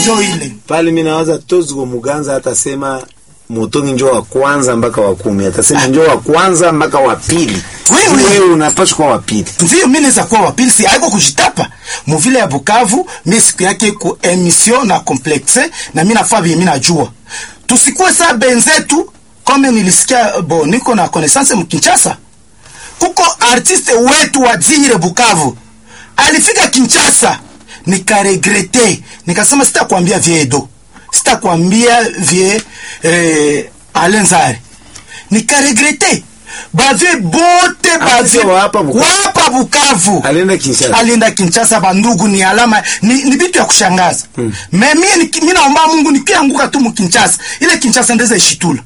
njo ile pale mi nawaza tozgo muganza atasema motongi njo wa kwanza mpaka wa kumi atasema njo wa kwanza mpaka wa pili Oui, oui. wewe unapaswa kuwa wa pili ndio mi naweza kuwa wapili si aiko kujitapa muvile ya bukavu mi siku yake ku emission na complexe na mi nafaa vye mi najua tusikuwe saa benzetu kome nilisikia bo niko na connaissance mkinchasa kuko artiste wetu wa dzire bukavu alifika kinchasa nikaregrete nikasema sitakwambia vie edo sitakwambia vie eh, alenzare nikaregrete bavie bote bavie wa hapa Bukavu. wapa bukavu alienda Kinshasa alienda kinchasa bandugu ni alama ni, ni vitu ya kushangaza hmm. me mie niki- mi naomba mungu nikianguka tu mukinchasa ile kinchasa ndeza ishitula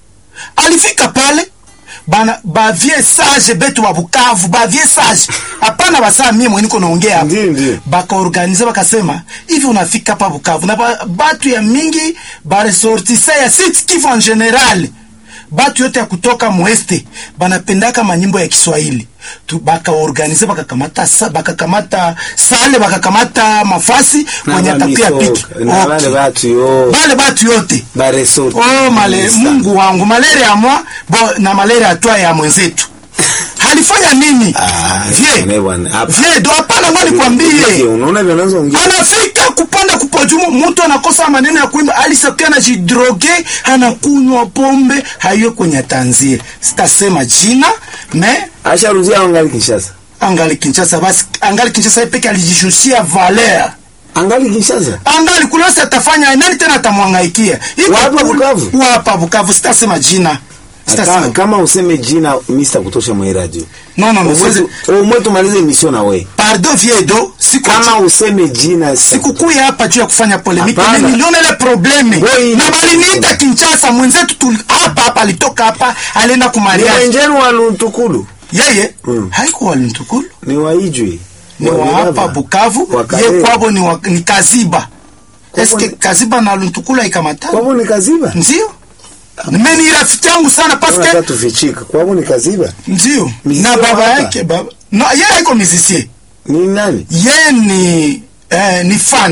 alifika pale bana bavie sage betu ba bukavu bavie sage hapana basaa mie mwe niko naongea hapa Ndiyo, ndiyo. bakaorganize bakasema hivi unafika pa bukavu na ba, batu ya mingi baresortisa ya sit kivu en general batu yote ya kutoka mweste banapendaka manyimbo ya kiswahili Tu- bakaorganize bakakamata sa- bakakamata sale bakakamata mafasi Na kwenye atapia bamisoka, piki na wale batu yo bale batu yote baresorti oh, male, mungu wangu malere ya mwa bo, na malere ya twa ya mwenzetu halifanya nini Ah, Vie. ne bwana, hapa. Vie, do hapana ngwani kwambie unaona vile anaanza ongea anafika kupanda kupojumu mtu anakosa maneno ya kuimba alisakia anajidroge anakunywa pombe haiyo kwenye tanzia sitasema jina me asharudia angali Kinshasa angali kinchasa basi angali kinchasa yeye peke alijishushia valeur angali Kinshasa angali kulosi atafanya nani tena atamwangaikia Iko Wapa kul- Bukavu? wapa bukavu sitasema jina Ata, sitasema kama useme jina mista kutosha mwe radio no no no siwezi- umwe tumalize emission na we pardon viedo siku kama useme jina sikukuya hapa juu ya kufanya polemiki Hapana. mimi niliona ile probleme Boy, na baliniita Kinshasa mwenzetu tuli- hapa hapa alitoka hapa alienda kumariaji mwenjenu wa Luntukulu yeye Mm. haiko walintukulu ni waijwi ni wa hapa Bukavu Wa ye Kalemi. kwabo ni, wa, ni Kaziba Kwabo eske ni- Kaziba na Luntukulu haikamata kwabo ni kaziba ndio mimi ni rafiki yangu sana Unataka paske tufichika kwabo ni kaziba ndio Musicien na baba hapa. yake baba no yeye haiko musicien ni nani yeye ni eh, ni fan